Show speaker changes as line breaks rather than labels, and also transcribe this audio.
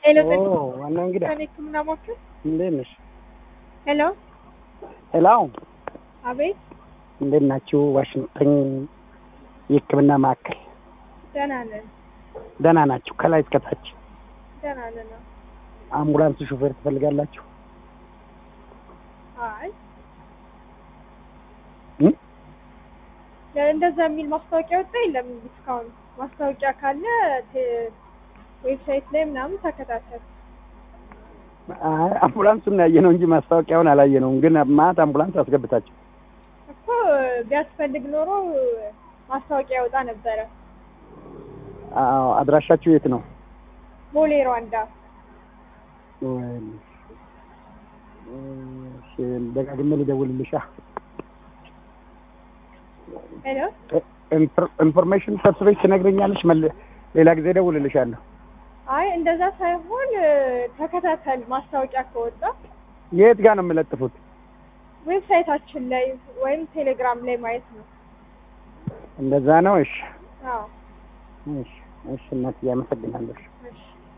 ሄሎ
ኦ ዋናው እንግዳ
ሕክምና ሞክር።
እንዴት ነሽ?
ሄሎ
ሄሎ
አቤት፣
እንዴት ናችሁ? ዋሽንግተን የህክምና ማዕከል
ደህና ነን፣
ደህና ናችሁ? ከላይ እስከታች
ደህና ነን።
አምቡላንስ ሹፌር ትፈልጋላችሁ?
አይ
እም?
እንደዛ የሚል ማስታወቂያ ወጣ የለም እስካሁን። ማስታወቂያ ካለ ቴ- ዌብሳይት ላይ ምናምን ተከታተል።
አይ አምቡላንሱን ያየነው እንጂ ማስታወቂያውን አላየነውም። ግን ማት አምቡላንስ አስገብታችሁ
እኮ ቢያስፈልግ ኖሮ ማስታወቂያ ያወጣ ነበረ።
አዎ፣ አድራሻችሁ የት ነው?
ቦሌ ሯንዳ።
እሺ፣ ደጋግሜ ልደውልልሻ።
ሄሎ
ኢንፎር- ኢንፎርሜሽን ሰብስበሽ ትነግረኛለሽ። መል- ሌላ ጊዜ እደውልልሻለሁ።
አይ እንደዛ ሳይሆን ተከታተል። ማስታወቂያ ከወጣ
የት ጋር ነው የምለጥፉት?
ዌብሳይታችን ላይ ወይም ቴሌግራም ላይ ማየት ነው።
እንደዛ ነው። እሺ፣
አዎ
እሺ፣ እሺ እናትዬ አመሰግናለሁ።